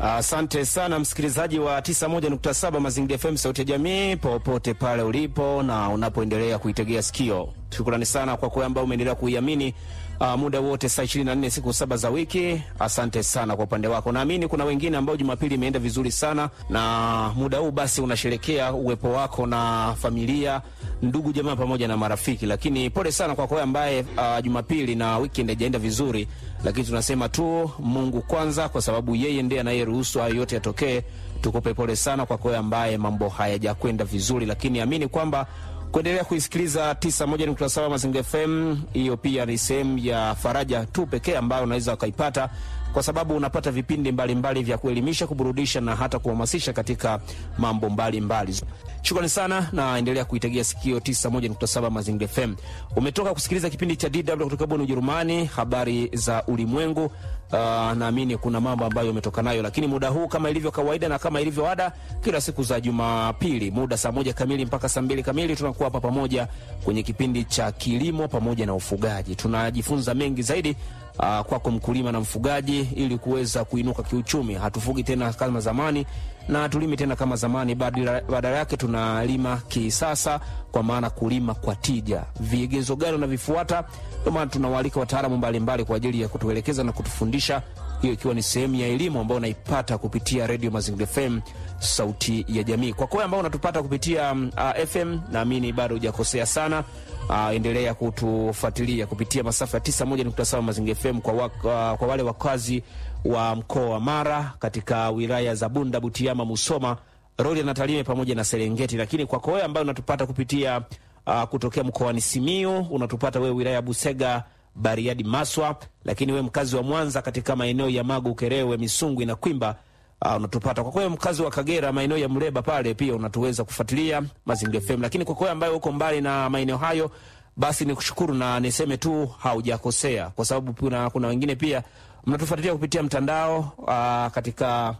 Asante sana msikilizaji wa 91.7 Mazingira FM sauti ya jamii, popote pale ulipo na unapoendelea kuitegea sikio. Shukrani sana kwa kwa ambao umeendelea kuiamini uh, muda wote saa 24 siku saba za wiki. Asante sana kwa upande wako. Naamini kuna wengine ambao Jumapili imeenda vizuri sana, na muda huu basi unasherekea uwepo wako na familia, ndugu, jamaa pamoja na marafiki. Lakini pole sana kwa kwa ambaye uh, Jumapili na weekend haijaenda vizuri, lakini tunasema tu Mungu kwanza, kwa sababu yeye ndiye anayeruhusu hayo yote yatokee. Tukupe pole sana kwa kwa ambaye mambo hayajakwenda vizuri, lakini amini kwamba kuendelea kuisikiliza 91.7 Mazingira FM, hiyo pia ni sehemu ya faraja tu pekee ambayo unaweza ukaipata, kwa sababu unapata vipindi mbalimbali mbali vya kuelimisha, kuburudisha na hata kuhamasisha katika mambo mbalimbali. Shukrani sana na endelea kuitegea sikio 91.7 Mazingira FM. Umetoka kusikiliza kipindi cha DW kutoka Bonn, Ujerumani, habari za ulimwengu. Uh, naamini kuna mambo ambayo umetoka nayo, lakini muda huu kama ilivyo kawaida na kama ilivyo ada, kila siku za Jumapili muda saa moja kamili mpaka saa mbili kamili tunakuwa hapa pamoja kwenye kipindi cha kilimo pamoja na ufugaji. Tunajifunza mengi zaidi uh, kwako mkulima na mfugaji, ili kuweza kuinuka kiuchumi. Hatufugi tena kama zamani na tulimi tena kama zamani, badala yake tunalima kisasa, kwa maana kulima kwa tija. Vigezo gani unavifuata? Ndio maana tunawaalika wataalamu mbalimbali kwa ajili ya kutuelekeza na kutufundisha, hiyo ikiwa ni sehemu ya elimu ambayo unaipata kupitia Radio Mazingira FM, sauti ya jamii. Kwa kweli ambao unatupata kupitia uh, FM, naamini bado hujakosea sana. Uh, endelea kutufuatilia kupitia masafa ya 91.7 Mazingira FM kwa, wak, uh, kwa wale wakazi wa mkoa wa Mara katika wilaya za Bunda, Butiama, Musoma, Rorya na Tarime pamoja na Serengeti. Lakini kwako wewe ambayo unatupata kupitia uh, kutokea mkoani Simiyu, unatupata wewe wilaya ya Busega, Bariadi, Maswa. Lakini wewe mkazi wa Mwanza katika maeneo ya Magu, Ukerewe, Misungwi na Kwimba uh, unatupata. Kwa kweli mkazi wa Kagera maeneo ya Mleba pale pia unatuweza kufuatilia Mazingira FM. Lakini kwa kweli ambayo uko mbali na maeneo hayo basi ni kushukuru na niseme tu haujakosea, kwa sababu kuna, kuna wengine pia mnatufuatilia kupitia mtandao uh, katika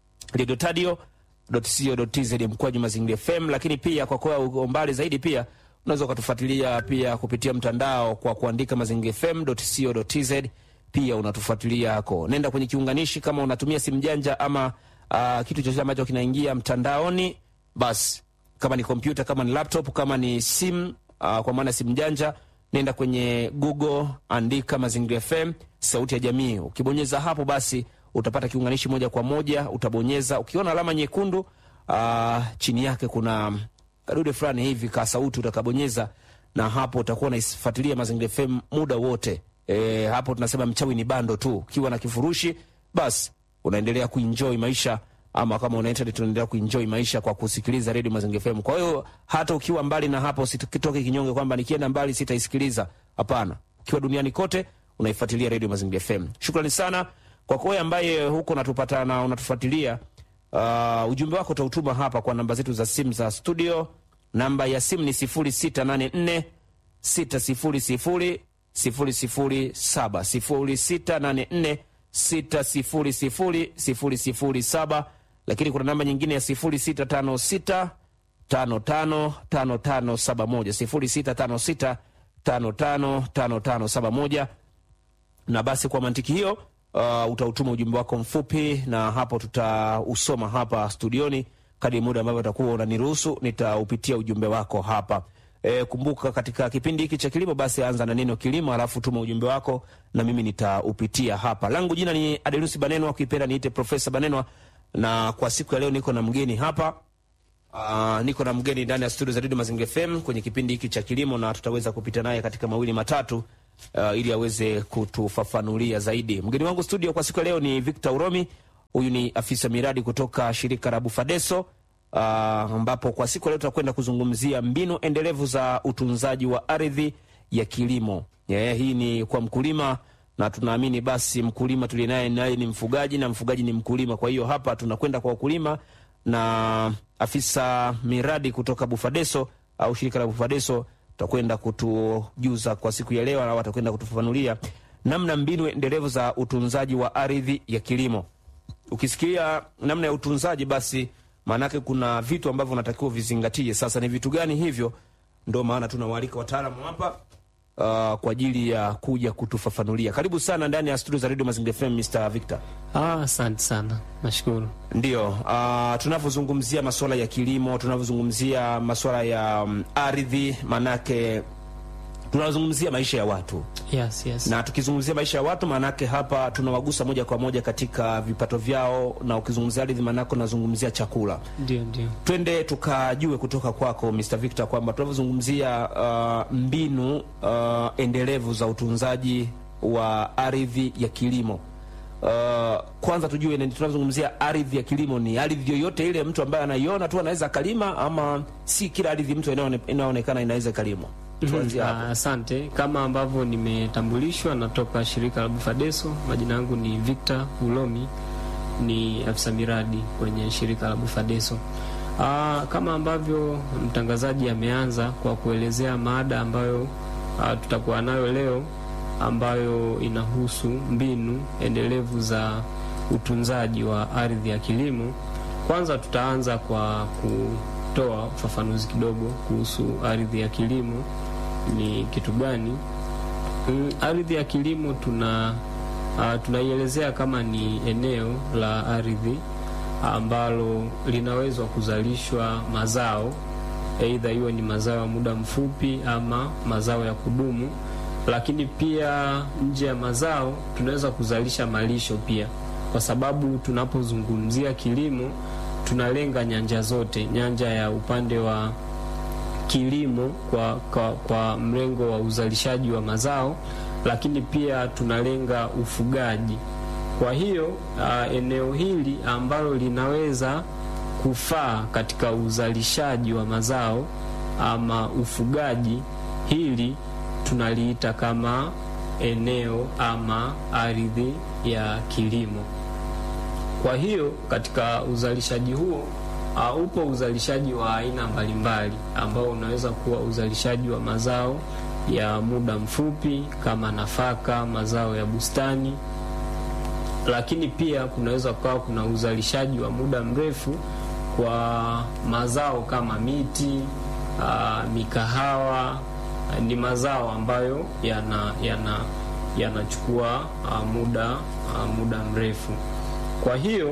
radiotadio.co.tz mkwaju Mazingira FM, lakini pia kwa kuwa uko mbali zaidi pia unaweza ukatufuatilia pia kupitia mtandao kwa kuandika mazingirafm.co.tz. Pia unatufuatilia hako, nenda kwenye kiunganishi kama unatumia simu janja ama uh, kitu chochote ambacho kinaingia mtandaoni, basi kama ni kompyuta, kama ni laptop, kama ni simu uh, kwa maana simu janja nenda kwenye Google, andika Mazingira FM sauti ya jamii. Ukibonyeza hapo, basi utapata kiunganishi moja kwa moja. Utabonyeza, ukiona alama nyekundu uh, chini yake kuna kadude fulani hivi ka sauti, utakabonyeza na hapo utakuwa unaifuatilia Mazingira FM muda wote. E, hapo tunasema mchawi ni bando tu. Ukiwa na kifurushi, basi unaendelea kuenjoy maisha ama kama una internet unaendelea kuenjoy maisha kwa kusikiliza Radio Mazingira FM. Kwa hiyo hata ukiwa mbali na hapo, usitoke kinyonge kwamba nikienda mbali sitaisikiliza. Hapana, ukiwa duniani kote unaifuatilia Radio Mazingira FM. Shukrani sana kwa kwa ambaye huko unatupata na unatufuatilia. Uh, ujumbe wako utautuma hapa kwa namba zetu za simu za studio. Namba ya simu ni 0684 600 007 0684 600 lakini kuna namba nyingine ya 0656 555571 0656555571. Na basi kwa mantiki hiyo, uh, utautuma ujumbe wako mfupi, na hapo tutausoma hapa studioni kadri muda ambavyo utakuwa unaniruhusu, nitaupitia ujumbe wako hapa. E, kumbuka katika kipindi hiki cha kilimo basi anza na neno kilimo, alafu tuma ujumbe wako na mimi nitaupitia hapa. Langu jina ni Adelusi Banenwa, ukipenda niite Profesa Banenwa, na kwa siku ya leo niko na mgeni hapa. Uh, niko na mgeni ndani ya studio za Radio Mazingira FM kwenye kipindi hiki cha kilimo, na tutaweza kupita naye katika mawili matatu uh, ili aweze kutufafanulia zaidi. Mgeni wangu studio kwa siku ya leo ni Victor Uromi. Huyu ni afisa miradi kutoka shirika la Bufadeso ambapo uh, kwa siku ya leo tutakwenda kuzungumzia mbinu endelevu za utunzaji wa ardhi ya kilimo. Yeah, hii ni kwa mkulima na tunaamini basi mkulima tuliye naye naye ni mfugaji na mfugaji ni mkulima. Kwa hiyo hapa tunakwenda kwa wakulima na afisa miradi kutoka Bufadeso au shirika la Bufadeso tutakwenda kutujuza kwa siku ya leo, au atakwenda kutufafanulia namna mbinu endelevu za utunzaji wa ardhi ya kilimo. Ukisikia namna ya utunzaji, basi maanake kuna vitu ambavyo unatakiwa vizingatie. Sasa ni vitu gani hivyo? Ndio maana tunawaalika wataalamu hapa uh, kwa ajili ya kuja kutufafanulia. Karibu sana ndani ya studio za Radio Mazingira FM, Mr. Victor. Ah, asante sana, nashukuru. Ndio, uh, tunavyozungumzia masuala ya kilimo, tunavyozungumzia masuala ya um, ardhi, manake tunazungumzia maisha ya watu Yes, yes. na tukizungumzia maisha ya watu maanake hapa tunawagusa moja kwa moja katika vipato vyao, na ukizungumzia ardhi maanake unazungumzia chakula. Ndio, ndio. Twende tukajue kutoka kwako Mr. Victor kwamba tunavyozungumzia uh, mbinu uh, endelevu za utunzaji wa ardhi ya kilimo uh, kwanza tujue ni- tunavyozungumzia ardhi ya kilimo ni ardhi yoyote ile mtu ambaye anaiona tu anaweza akalima, ama si kila ardhi mtu inaone- inaonekana inaweza ikalimwa? Tuanzie Ah, hapo. Asante. Kama ambavyo nimetambulishwa, natoka shirika la Bufadeso. Majina yangu ni Victor Ulomi, ni afisa miradi kwenye shirika la Bufadeso. Ah, kama ambavyo mtangazaji ameanza kwa kuelezea mada ambayo ah, tutakuwa nayo leo ambayo inahusu mbinu endelevu za utunzaji wa ardhi ya kilimo. Kwanza tutaanza kwa kutoa ufafanuzi kidogo kuhusu ardhi ya kilimo ni kitu gani. Mm, ardhi ya kilimo tuna uh, tunaielezea kama ni eneo la ardhi ambalo linaweza kuzalishwa mazao, aidha iwe ni mazao ya muda mfupi ama mazao ya kudumu, lakini pia nje ya mazao tunaweza kuzalisha malisho pia, kwa sababu tunapozungumzia kilimo tunalenga nyanja zote, nyanja ya upande wa kilimo kwa, kwa, kwa mrengo wa uzalishaji wa mazao, lakini pia tunalenga ufugaji. Kwa hiyo uh, eneo hili ambalo linaweza kufaa katika uzalishaji wa mazao ama ufugaji, hili tunaliita kama eneo ama ardhi ya kilimo. Kwa hiyo katika uzalishaji huo uh, upo uzalishaji wa aina mbalimbali ambao unaweza kuwa uzalishaji wa mazao ya muda mfupi kama nafaka, mazao ya bustani, lakini pia kunaweza kuwa kuna uzalishaji wa muda mrefu kwa mazao kama miti, uh, mikahawa. Uh, ni mazao ambayo yana yana yanachukua uh, muda uh, muda mrefu. Kwa hiyo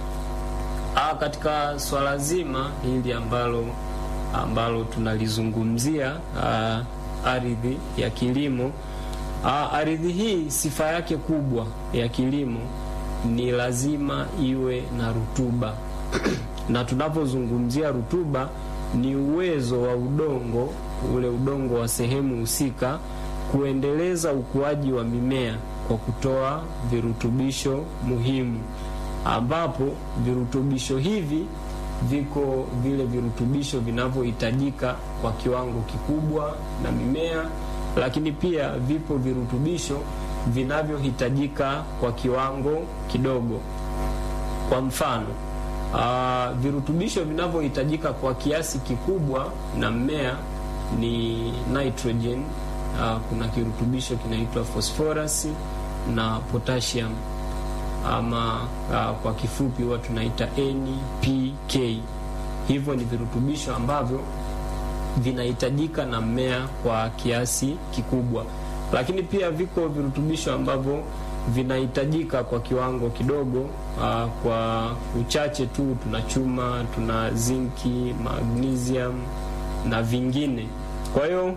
Ah, katika swala zima hili ambalo ambalo tunalizungumzia ah, ardhi ya kilimo ah, ardhi hii sifa yake kubwa ya kilimo ni lazima iwe na rutuba na tunapozungumzia rutuba ni uwezo wa udongo ule udongo wa sehemu husika kuendeleza ukuaji wa mimea kwa kutoa virutubisho muhimu ambapo virutubisho hivi viko vile virutubisho vinavyohitajika kwa kiwango kikubwa na mimea, lakini pia vipo virutubisho vinavyohitajika kwa kiwango kidogo. Kwa mfano, uh, virutubisho vinavyohitajika kwa kiasi kikubwa na mmea ni nitrogen. Uh, kuna kirutubisho kinaitwa phosphorus na potassium ama uh, kwa kifupi huwa tunaita NPK. Hivyo ni virutubisho ambavyo vinahitajika na mmea kwa kiasi kikubwa, lakini pia viko virutubisho ambavyo vinahitajika kwa kiwango kidogo. Uh, kwa uchache tu tuna chuma, tuna zinki, magnesium na vingine. Kwa hiyo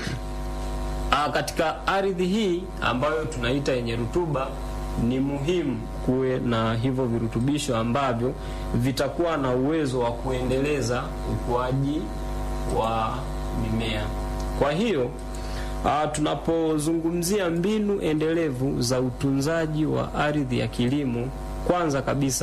uh, katika ardhi hii ambayo tunaita yenye rutuba ni muhimu kuwe na hivyo virutubisho ambavyo vitakuwa na uwezo wa kuendeleza ukuaji wa mimea. Kwa hiyo uh, tunapozungumzia mbinu endelevu za utunzaji wa ardhi ya kilimo, kwanza kabisa